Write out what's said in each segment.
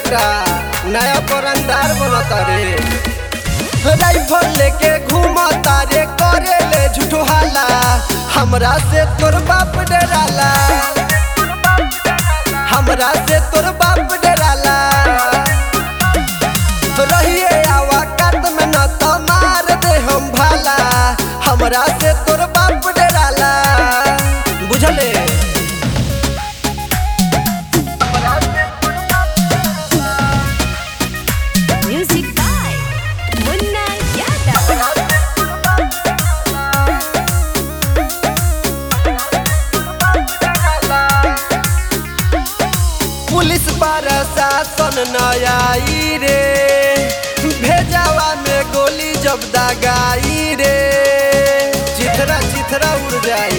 बेटा नया परंदार बनता रे राइफल लेके घूमता रे करे ले झूठो हाला हमरा से तोर बाप डराला हमरा से तोर बाप डराला रहिए आवा कात में न तो मार दे हम भाला हमरा से तोर बाप डराला बुझले Music by Munna Yadav. Police प्रशासन न आई रे भेजावा में गोली जब दगाई रे चिथरा चिथरा उड़ जाई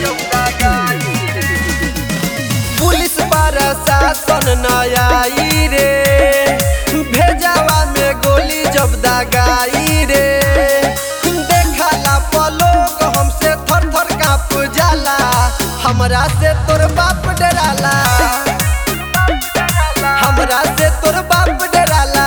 पुलिस प्रशासन न आई रे भेजावा में गोली जब दगाई रे देखला पलोग हमसे थर थर काँप जाला हमरा से तोर बाप डराला हमरा से तोर बाप डराला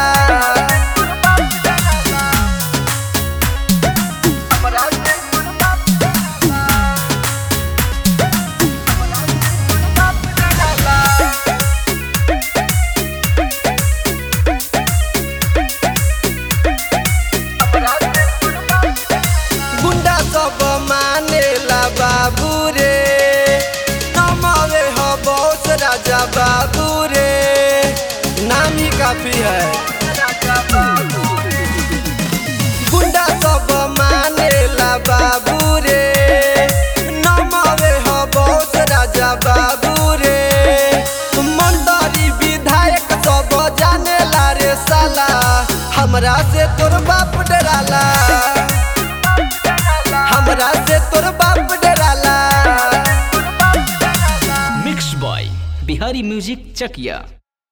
गुंडा सब मानेला बाबू रे नमवे हो बॉस राजा बाबू रे नाम ही काफी है गुंडा सब मानेला बाबू रे नमवे हो बॉस राजा बाबू रे मंदारी विधायक सब जानेला रे साला हमरा से तोर बाप डराला हमरा से तोर बाप डराला mix by Bihari music Chakiya